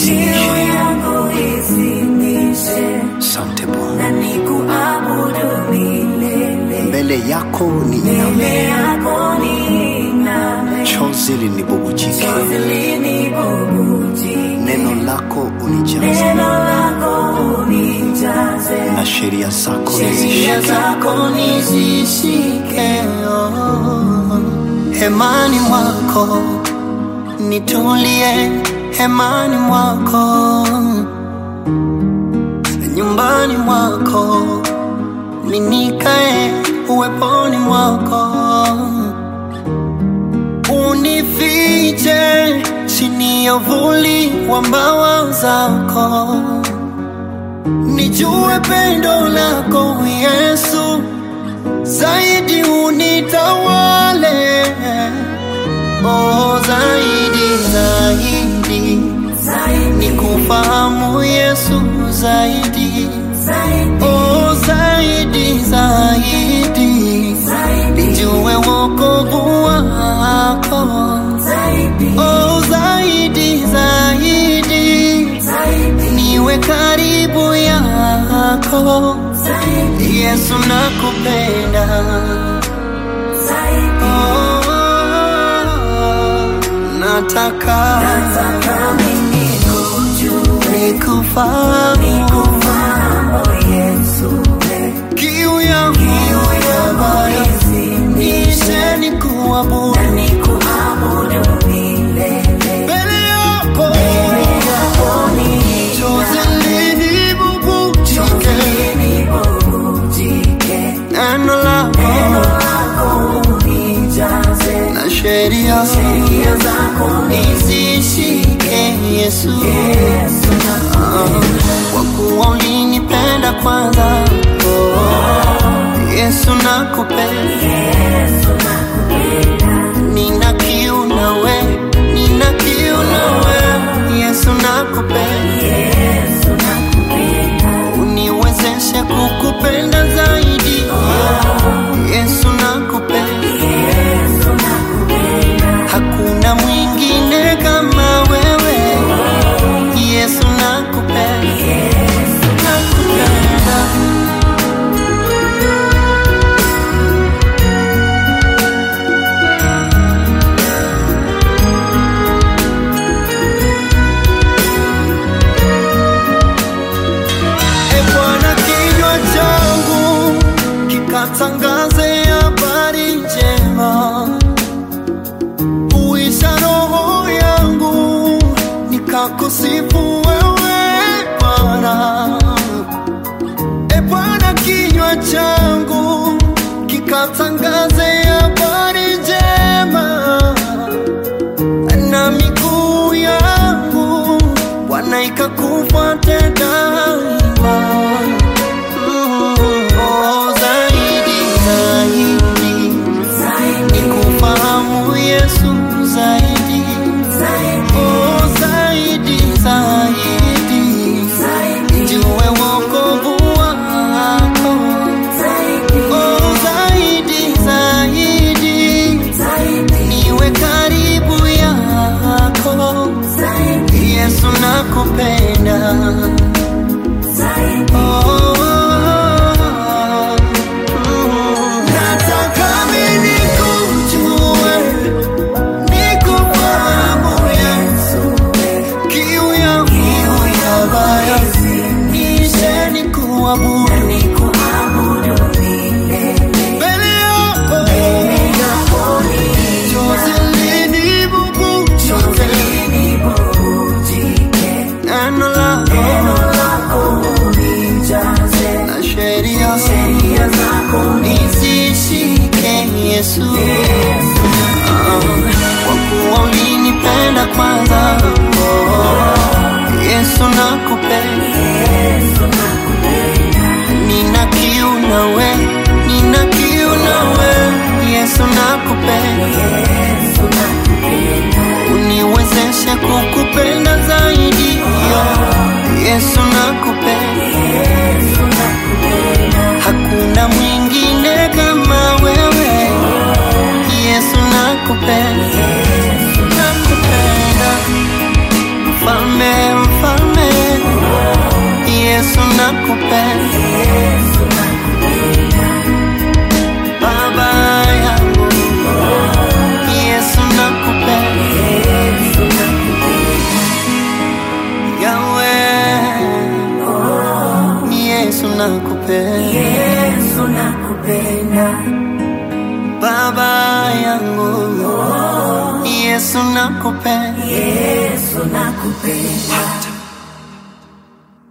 isiishe. yangu isinishe Asante Bwana, na nikuabudu milele mbele yako ni mbele iname, yako niname chozi linibubujike, chozi linibubujike neno lako unijaze, neno lako unijaze na sheria zako sheria nizishike. zako nizishike hemani mwako nitulie, hemani mwako, nyumbani mwako ninikae, uweponi mwako unifiche chini ya uvuli wa mbawa zako, nijue pendo lako Yesu zaidi unitawale, oh, zaidi zaidi zaidi nikufahamu Yesu zaidi, zaidi oh, zaidi zaidi zaidi nijue wokovu wako, zaidi oh, zaidi zaidi zaidi niwe karibu yako zaidi Yesu nakupenda zaidi oh, nataka nataka mimi kujue nikufahamu nikufahamu Yesu kiu yangu ambayo nishe nikuabudu na nikuabudu milele mbele yako yako ni chozi linibubujike nibubujike neno lako neno lako unijaze na sheria sheria zako nizishike Yesu Yesu kwa kuwa ulinipenda kwanza oh, Yesu nakupenda Yesu nakupenda nina kiu nawe nina kiu nawe Yesu nakupenda Yesu nakupenda uniwezeshe kukupenda zaidi Yesu nakupenda Yesu nakupenda hakuna mwingine kama wewe Yesu nakupenda Yesu nakupenda E Bwana, kinywa changu kikatangaze habari njema, uisha roho yangu nikakusifu wewe Bwana. E Bwana, kinywa changu kikatangaze habari njema na miguu yangu Bwana ikakufuate daima. Mm, oh, zaidi zaidi zaidi nikufahamu Yesu zaidi, zaidi oh, zaidi zaidi zaidi nijue wokovu wako, zaidi oh, zaidi zaidi zaidi niwe karibu yako zaidi Yesu nakupenda zaidi oh, mm. Nataka mimi nikujue, nikufahamu Yesu, kiu yangu ya baya nishe nikuabudu nikuabudu milele mbele yako, yako ni chozi linibubujike, nibubujike neno lako neno lako unijaze na sheria sheria zako nizishike Yesu, Ah, kwa kuwa ulinipenda kwanza. Oh, Yesu nakupenda, Yesu nakupenda nina kiu nawe, nina kiu nawe. Yesu nakupenda, Yesu nakupenda uniwezeshe kukupenda zaidi. Yesu nakupenda, Yesu nakupenda hakuna mwingine kama wewe. Yesu nakupenda, nakupenda, mfalme, mfalme nakupenda Yesu nakupenda baba yangu Yesu nakupenda Yesu nakupenda